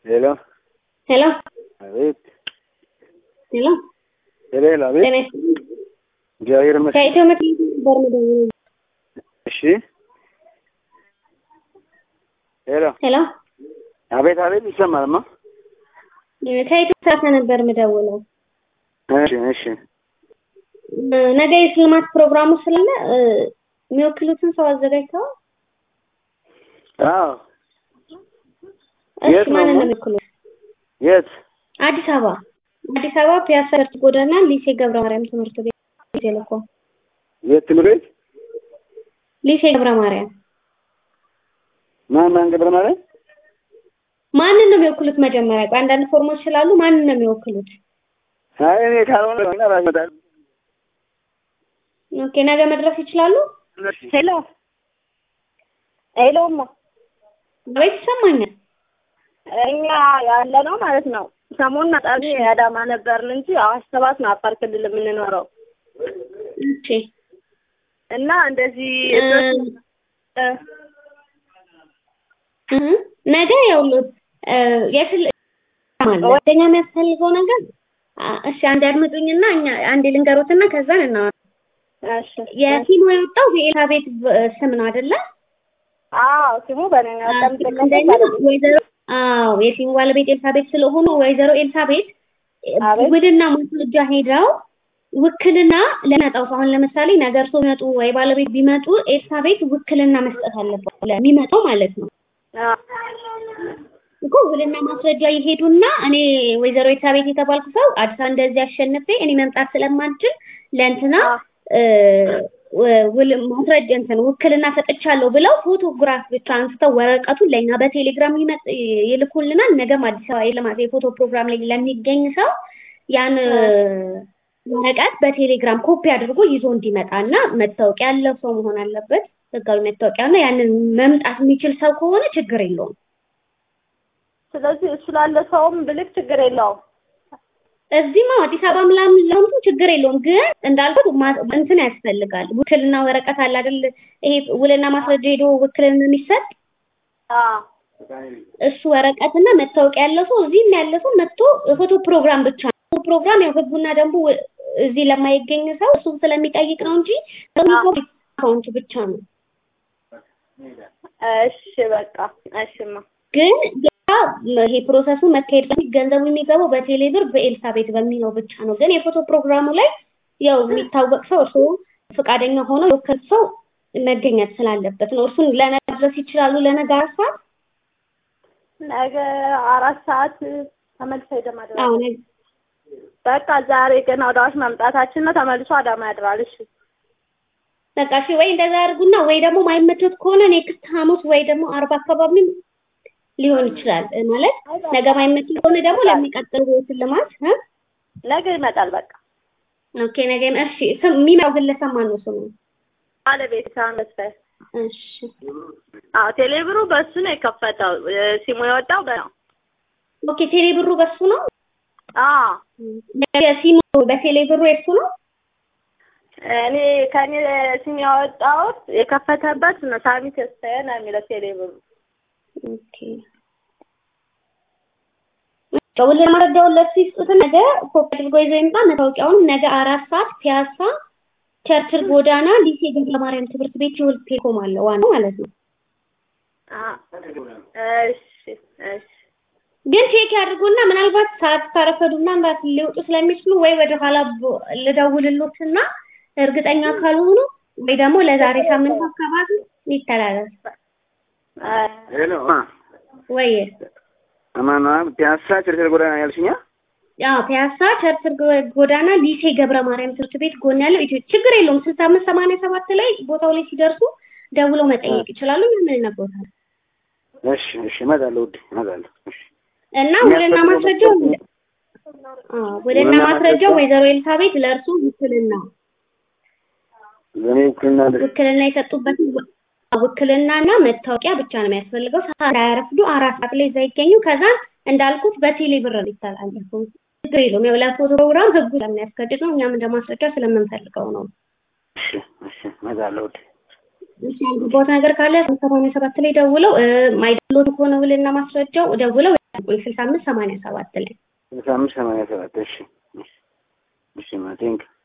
ሄሎ ሄሎ አቤት ሄሎ ሄሎ ሄሎ አቤት ጤና ይስጥልኝ። እግዚአብሔር ይመስገን ከኢትዮ መድኃኒት ነበር የምደውለው። እሺ ሄሎ ሄሎ አቤት አቤት ይሰማልማ ከኢትዮ ሳተ ነበር የምደውለው። እሺ እሺ እ፣ ነገ የሽልማት ፕሮግራሙ ስላለ እ፣ የሚወክሉትን ሰው አዘጋጅተዋል። አዎ እሺ የት ነው ማንን ማ- ነው የሚወክሉት? የት አዲስ አበባ አዲስ አበባ ፒያሳ ርት ጎዳና ሊሴ ገብረ ማርያም ትምህርት ቤት ቴሌኮም የት ትምህርት ቤት ሊሴ ገብረ ማርያም ማን ማን ገብረ ማርያም ማንን ነው የሚወክሉት? መጀመሪያ ቆይ አንዳንድ ፎርሞች ስላሉ ማንን ነው የሚወክሉት? አይ እኔ ካልሆነ እና ራስ ይመጣል ኦኬ ነገ መድረስ ይችላሉ? ሄሎ ሄሎማ ቤት ይሰማኛል። እኛ ያለ ነው ማለት ነው። ሰሞኑን አጣቢ አዳማ ነበርን እንጂ አዋሽ ሰባት ነው አፋር ክልል የምንኖረው ኦኬ እና እንደዚህ እ፣ እ፣ እ፣ ነገ ያውሉት የፍል ወደኛ የሚያስፈልገው ነገር አ፣ እሺ አንድ አድምጡኝና እኛ አንዴ ልንገሮትና ከዛን እና እሺ የፊልሙ የወጣው የኤልሳቤጥ ስም ነው አይደለ? አዎ ስሙ በነኛ አንደኛ ወይዘሮ አዎ የፊልሙ ባለቤት ኤልሳቤጥ ስለሆኑ ወይዘሮ ኤልሳቤጥ አቤት። ውልና ማስረጃ ሄደው ውክልና ለመጣው ሰው አሁን ለምሳሌ ነገር ሰው ቢመጡ ወይ ባለቤት ቢመጡ ኤልሳቤጥ ውክልና መስጠት አለባት ለሚመጣው ማለት ነው እኮ ውልና ማስረጃ ይሄዱና እኔ ወይዘሮ ኤልሳቤጥ የተባልኩ ሰው አዲስ አበባ እንደዚህ አሸንፌ እኔ መምጣት ስለማልችል ለእንትና እ፣ ው- ውል ማስረጃ እንትን ውክልና ሰጥቻለሁ ብለው ፎቶግራፍ ብቻ አንስተው ወረቀቱን ለእኛ በቴሌግራም ይመጥ ይልኩልናል። ነገም አዲስ አበባ የልማት የፎቶ ፕሮግራም ላይ ለሚገኝ ሰው ያን እ፣ ወረቀት በቴሌግራም ኮፒ አድርጎ ይዞ እንዲመጣ እና መታወቂያ ያለው ሰው መሆን አለበት። ህጋዊ መታወቂያ እና ያንን መምጣት የሚችል ሰው ከሆነ ችግር የለውም። ስለዚህ እሱ ላለ ሰውም ብልክ ችግር የለውም። እዚህማ አዲስ አበባ ምናምን ለምቱ ችግር የለውም። ግን እንዳልኩት ማ- እንትን ያስፈልጋል። ውክልና ወረቀት አለ አይደል? ይሄ ውልና ማስረጃ ሄዶ ውክልና የሚሰጥ አዎ እሱ ወረቀትና መታወቂያ ያለው ሰው እዚህም ያለ ሰው መጥቶ ፎቶ ፕሮግራም ብቻ ነው። ፎቶ ፕሮግራም ያው ህጉና ደንቡ እዚህ ለማይገኝ ሰው እሱ ስለሚጠይቅ ነው እንጂ አካውንት ብቻ ነው። እሺ በቃ እሺማ ግን ያ ይሄ ፕሮሰሱ መካሄድ በፊት ገንዘቡ የሚገባው በቴሌ ብር በኤልሳቤት በሚለው ብቻ ነው። ግን የፎቶ ፕሮግራሙ ላይ ያው የሚታወቅ ሰው እርሱ ፈቃደኛ ሆኖ የወከል ሰው መገኘት ስላለበት ነው። እርሱን ለነገ ድረስ ይችላሉ። ለነገ አራት ሰዓት ነገ አራት ሰዓት ተመልሶ ይደማደራል። አሁን በቃ ዛሬ ገና ወደ አዋሽ መምጣታችን ነው። ተመልሶ አዳማ ያድራል። እሺ በቃ እሺ፣ ወይ እንደዛ አድርጉና ወይ ደግሞ ማይመቸት ከሆነ ኔክስት ሐሙስ ወይ ደግሞ አርባ አካባቢም ሊሆን ይችላል። ማለት ነገ ማይመች ከሆነ ደግሞ ለሚቀጥለው ሽልማት እ ነገ ይመጣል። በቃ ኦኬ ነገ እሺ። ስም የሚመጣው ግለሰብ ማን ነው ስሙ? ባለቤት ሳን መስፈር እሺ አዎ ቴሌብሩ በሱ ነው የከፈተው። እ፣ ሲሙ የወጣው በ ኦኬ። ቴሌ ብሩ በሱ ነው። አዎ ሲሙ በቴሌ ብሩ የሱ ነው። እኔ ከኔ ስም ያወጣሁት የከፈተበት ነው ሳሚ ተስፋዬ ነው የሚለው ቴሌብሩ። ኦኬ ውል ማረጃውን ለሱ ይስጡት። ነገ ኮፒ አድርጎ ይዞ ይምጣ። መታወቂያውንም ነገ አራት ሰዓት ፒያሳ ቸርችል ጎዳና ሊሴ ገብረ ማርያም ትምህርት ቤት ይውል ቴሌኮም አለ ዋናው ማለት ነው። አዎ እሺ እሺ ግን ቼክ ያድርጉና ምናልባት ሰዓት ካረፈዱና እንዳት ሊወጡ ስለሚችሉ ወይ ወደ ኋላ ቦ- ልደውልሎትና እርግጠኛ ካልሆኑ ወይ ደግሞ ለዛሬ ሳምንት አካባቢ ይተላለፍ ሄሎ ወይ አማን ፒያሳ ቸርቸር ጎዳና ያልሽኛ ያው ፒያሳ ቸርችል ጎ- ጎዳና ሊሴ ገብረ ማርያም ትምህርት ቤት ጎን ያለው ኢትዮ ችግር የለውም። ስልሳ አምስት ሰማንያ ሰባት ላይ ቦታው ላይ ሲደርሱ ደውለው መጠየቅ ይችላሉ። ምን ይነግሮታል እሺ እሺ እመጣለሁ ውዴ እመጣለሁ እሺ እና ውልና ማስረጃው አዎ ውልና ማስረጃው ወይዘሮ ኤልሳቤት ለእርሱ ውክልና ለእኔ ውክልና እንደ- ውክልና የሰጡበት ውክልናና መታወቂያ ብቻ ነው የሚያስፈልገው። ሰዓት እንዳያረፍዱ አራት ሰዓት ላይ እዛ ይገኙ። ከዛ እንዳልኩት በቴሌ ብር ሊተላለፉ ችግር የለውም። ያው ለፎቶ ፕሮግራም ህጉ ስለሚያስገድድ ነው። እኛም እንደ ማስረጃ ስለምንፈልገው ነው። እሺ እሺ እመጣለሁ ውዴ እሺ ያልገባሁት ነገር ካለ ሰማንያ ሰባት ላይ ደውለው ማይደሎት ከሆነ ውልና ማስረጃው ደውለው ጠብቁኝ ስልሳ አምስት ሰማንያ ሰባት ላይ ስልሳ አምስት ሰማንያ ሰባት እሺ እሺ እሺ ማ ቴንክ